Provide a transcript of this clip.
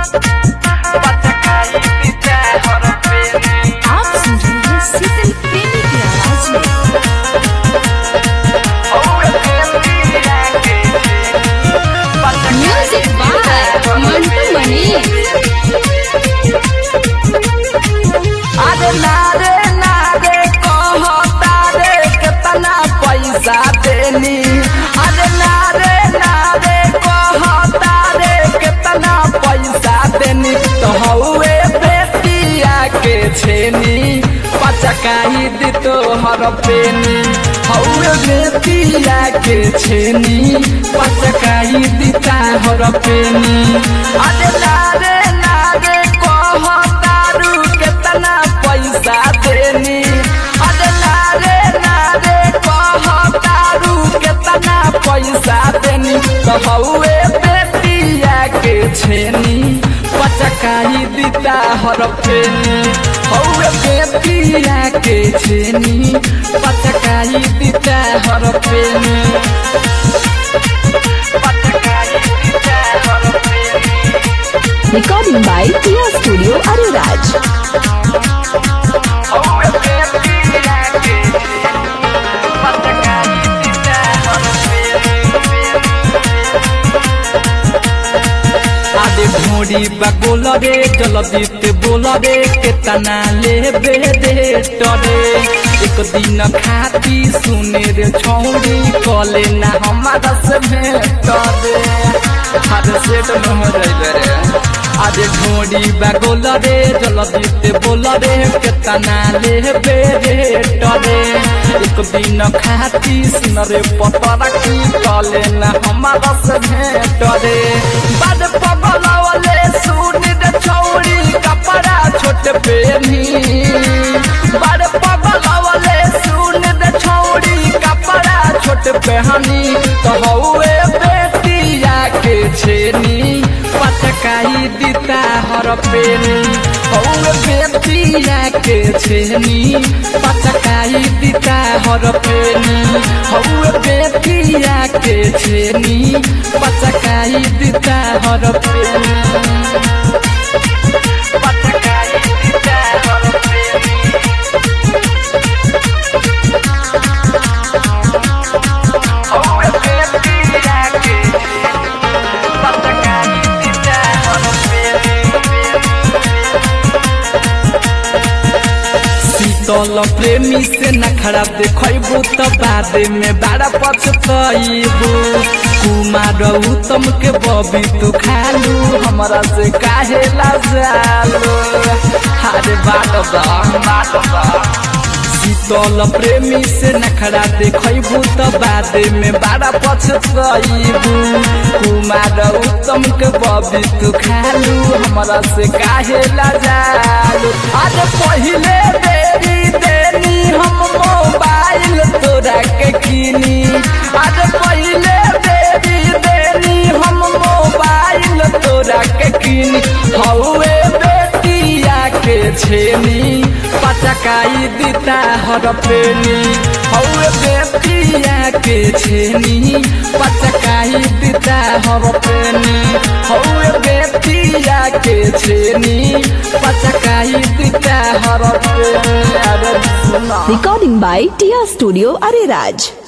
पचकाई दिता हर पेनी आप सुन रहे हैं शीतल प्रेमी की आवाज में म्यूजिक बाय मंटू मनी अरे नारे नारे कहता रे कितना पैसा देनी अरे नारे नारे कहता रे कितना पैसा देनी तो हौवे बेटिया के छेनी पचकाई दी तो हर पेनी हौवे बेटिया के छेनी पचकाई दी हर पेनी अरे नारे नारे कहता रू कितना पैसा देनी अरे नारे नारे कहतारू कितना पैसा देनी तो हौवे बेटिया के छेनी पचकाई दिता हर पेनी हौवे बेटिया के छेनी पचकाई दिता हर पेनी पचकाई दिता हर पेनी रिकॉर्डिंग बाय टिया स्टूडियो अरेराज आदे भोरी बगोल रे जलदीत बोल रे केतना लेबे दे टरे एक दिन खाती सुने रे छौरी कले ना हमारा से भेट रे हर सेट न हो जाइले रे आदे भोरी बगोल रे जलदीत बोल रे केतना लेबे दे टरे एक दिन खाती सुन रे पतरा की कले ना हमारा से भेट रे बड़ पगलवले सुन रे छौरी कपड़ा छोट पेनी बड़ पगलवले सुन रे छौरी कपड़ा छोट पहनी तो हौवे बेटिया के छेनी पटकाई दिता हर पेनी हौवे बेटिया के छेनी पटकाई दिता हर पेनी हौवे बेटिया के छेनी पटकाई दिता हर पेनी पटकाई दिता हर पेनी हौवे बेटिया के पटकाई दिता हर शीतल प्रेमी से नखरा देखबू तो बाद में बड़ा पछतबू कुमार उत्तम के बबी तू खालू हमरा से काहे लाजालो हारे बाट बा बाट बा शीतल प्रेमी से नखरा देखबू तो बाद में बड़ा पछतबू कुमार उत्तम के बबी तू खालू हमरा से काहे लाजालो आज पहिले देरी देनी हम मोबाइल तोरा के किनी आज पहिले देरी देनी हम मोबाइल तोरा के किनी हौवे बेटिया के छेनी पचकाई दिता हर पेनी हौवे बेटिया के छेनी पचकाई दिता हर पेनी हौवे बेटिया के छेनी पचकाई दिता हर पेनी अरे सुना रिकॉर्डिंग बाय टिया स्टूडियो अरेराज